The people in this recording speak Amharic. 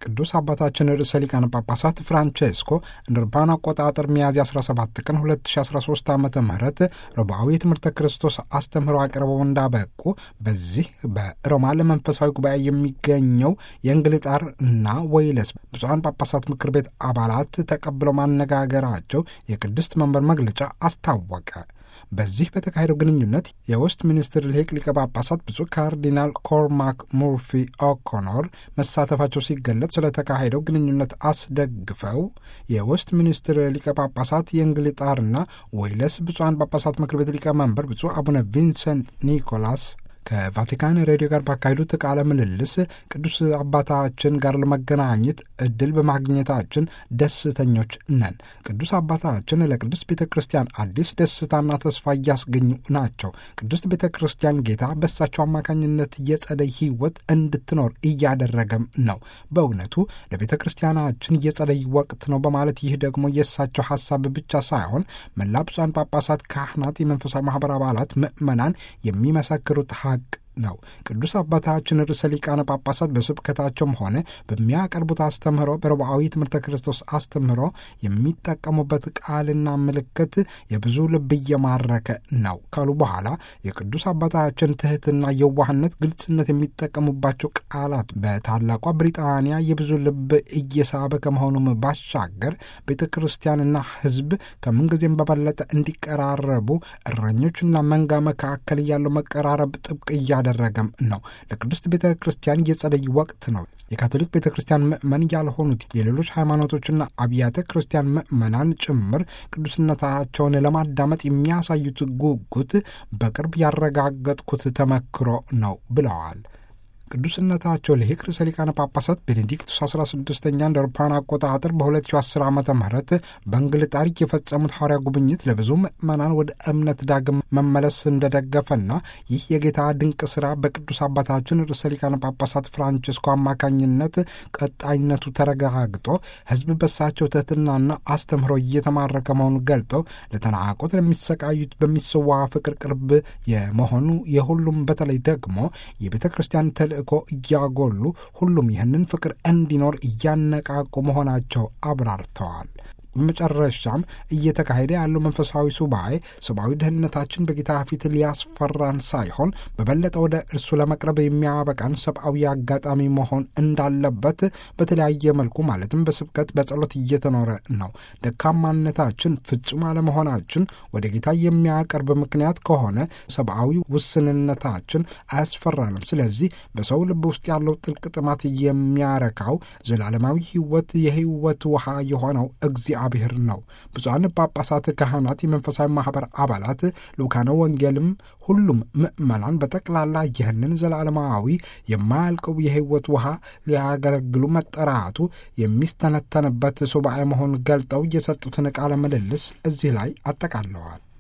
ቅዱስ አባታችን ርዕሰ ሊቃነ ጳጳሳት ፍራንቼስኮ እንደ አውሮፓውያን አቆጣጠር ሚያዝያ 17 ቀን 2013 ዓ ም ረቡዓዊ የትምህርተ ክርስቶስ አስተምህሮ አቅርበው እንዳበቁ በዚህ በሮማ ለመንፈሳዊ ጉባኤ የሚገኘው የእንግልጣር እና ወይለስ ብፁዓን ጳጳሳት ምክር ቤት አባላት ተቀብለው ማነጋገራቸው የቅድስት መንበር መግለጫ አስታወቀ። በዚህ በተካሄደው ግንኙነት የውስጥ ሚኒስትር ሊቅ ሊቀ ጳጳሳት ብፁዕ ካርዲናል ኮርማክ ሙርፊ ኦኮኖር መሳተፋቸው ሲገለጥ ስለተካሄደው ግንኙነት አስደግፈው የውስጥ ሚኒስትር ሊቀ ጳጳሳት የእንግሊጣርና ወይለስ ብፁዓን ጳጳሳት ምክር ቤት ሊቀመንበር ብፁዕ አቡነ ቪንሰንት ኒኮላስ ከቫቲካን ሬዲዮ ጋር ባካሄዱት ቃለ ምልልስ ቅዱስ አባታችን ጋር ለመገናኘት እድል በማግኘታችን ደስተኞች ነን። ቅዱስ አባታችን ለቅዱስ ቤተ ክርስቲያን አዲስ ደስታና ተስፋ እያስገኙ ናቸው። ቅድስት ቤተ ክርስቲያን ጌታ በእሳቸው አማካኝነት የጸደይ ሕይወት እንድትኖር እያደረገም ነው። በእውነቱ ለቤተ ክርስቲያናችን የጸደይ ወቅት ነው በማለት ይህ ደግሞ የእሳቸው ሀሳብ ብቻ ሳይሆን መላ ብፁዓን ጳጳሳት፣ ካህናት፣ የመንፈሳዊ ማህበር አባላት፣ ምዕመናን የሚመሰክሩት ሀቅ ነው። ቅዱስ አባታችን ርዕሰ ሊቃነ ጳጳሳት በስብከታቸውም ሆነ በሚያቀርቡት አስተምህሮ በረቡዓዊ ትምህርተ ክርስቶስ አስተምህሮ የሚጠቀሙበት ቃልና ምልክት የብዙ ልብ እየማረከ ነው ካሉ በኋላ የቅዱስ አባታችን ትህትና፣ የዋህነት፣ ግልጽነት የሚጠቀሙባቸው ቃላት በታላቋ ብሪጣንያ የብዙ ልብ እየሳበ ከመሆኑም ባሻገር ቤተ ክርስቲያንና ሕዝብ ከምንጊዜም በበለጠ እንዲቀራረቡ እረኞችና መንጋ መካከል ያለው መቀራረብ ጥብቅ እያ ደረገም ነው። ለቅድስት ቤተ ክርስቲያን የጸደይ ወቅት ነው። የካቶሊክ ቤተ ክርስቲያን ምእመን ያልሆኑት የሌሎች ሃይማኖቶችና አብያተ ክርስቲያን ምእመናን ጭምር ቅዱስነታቸውን ለማዳመጥ የሚያሳዩት ጉጉት በቅርብ ያረጋገጥኩት ተመክሮ ነው ብለዋል። ቅዱስነታቸው ልሂቅ ርዕሰ ሊቃነ ጳጳሳት ቤኔዲክቱስ 16ኛ እንደ አውሮፓውያን አቆጣጠር በ2010 ዓ ም በእንግልጣር የፈጸሙት ሐዋርያ ጉብኝት ለብዙ ምዕመናን ወደ እምነት ዳግም መመለስ እንደደገፈና ይህ የጌታ ድንቅ ሥራ በቅዱስ አባታችን ርዕሰ ሊቃነ ጳጳሳት ፍራንቺስኮ አማካኝነት ቀጣይነቱ ተረጋግጦ ሕዝብ በሳቸው ትሕትናና አስተምህሮ እየተማረከ መሆኑ ገልጠው ለተናቆት ለሚሰቃዩት በሚሰዋ ፍቅር ቅርብ የመሆኑ የሁሉም በተለይ ደግሞ የቤተ ክርስቲያን ተልእኮ እያጎሉ ሁሉም ይህንን ፍቅር እንዲኖር እያነቃቁ መሆናቸው አብራርተዋል። በመጨረሻም እየተካሄደ ያለው መንፈሳዊ ሱባኤ ሰብአዊ ደህንነታችን በጌታ ፊት ሊያስፈራን ሳይሆን በበለጠ ወደ እርሱ ለመቅረብ የሚያበቃን ሰብአዊ አጋጣሚ መሆን እንዳለበት በተለያየ መልኩ ማለትም በስብከት በጸሎት እየተኖረ ነው። ደካማነታችን፣ ፍጹም አለመሆናችን ወደ ጌታ የሚያቀርብ ምክንያት ከሆነ ሰብአዊ ውስንነታችን አያስፈራንም። ስለዚህ በሰው ልብ ውስጥ ያለው ጥልቅ ጥማት የሚያረካው ዘላለማዊ ሕይወት የሕይወት ውሃ የሆነው እግዚአ እግዚአብሔር ነው። ብፁዓን ጳጳሳት፣ ካህናት፣ የመንፈሳዊ ማኅበር አባላት፣ ልኡካነ ወንጌልም ሁሉም ምእመናን በጠቅላላ ይህንን ዘላለማዊ የማያልቀው የሕይወት ውሃ ሊያገለግሉ መጠራቱ የሚስተነተንበት ሱባኤ መሆኑን ገልጠው የሰጡትን ቃለ ምልልስ እዚህ ላይ አጠቃለዋል።